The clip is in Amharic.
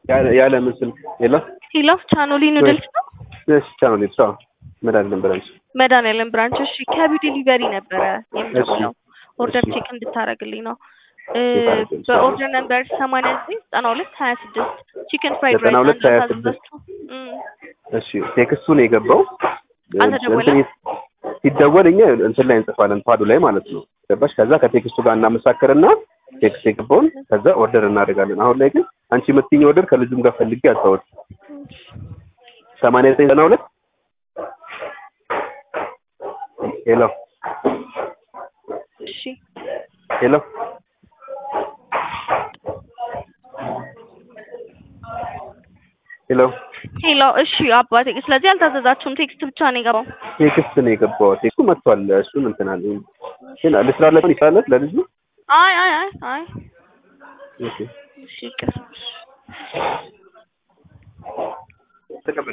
ያለ ያለ ምን ስልክ የለም ሄሎ ቻኖሊ ኑድልስ ነው እሺ ቻናል ይብሳ መድኃኒዓለም ብራንች መድኃኒዓለም ብራንች። እሺ ከቢ ዲሊቨሪ ነበረ የምደውለው ኦርደር እሺ። ቼክ እንድታደርግልኝ ነው። እ ታደርግልኝ። በኦርደር ነምበር ሰማንያ ዘጠኝ ዘጠና ሁለት ሀያ ስድስት ቺክን ፍራይድ ዘጠና ራይስ ሁለት ሀያ ስድስት እሺ ቴክስቱ ነው የገባው አልተደወለም? እንትን ሲደወል እኛ እንትን ላይ እንጽፋለን ፓዱ ላይ ማለት ነው ገባሽ ከዛ ከቴክስቱ ጋር እናመሳክርና ቴክስት የገባውን ከዛ ኦርደር እናደርጋለን አሁን ላይ ግን አንቺ የምትይኝ ኦርደር ከልጁም ጋር ፈልጌ አልታወት ሰማንያ ዘጠኝ ዘጠና ሁለት ሄሎ እሺ ሄሎ ሄሎ ሄሎ እሺ አባቴ ስለዚህ አልታዘዛችሁም ቴክስት ብቻ ነው የገባው ቴክስት ነው የገባው ቴክስቱ መጥቷል እሱን እንትን አለ ግን ልስራለት ይችላለት ለልጁ አይ አይ አይ አይ እሺ እሺ ይቅር ተቀበል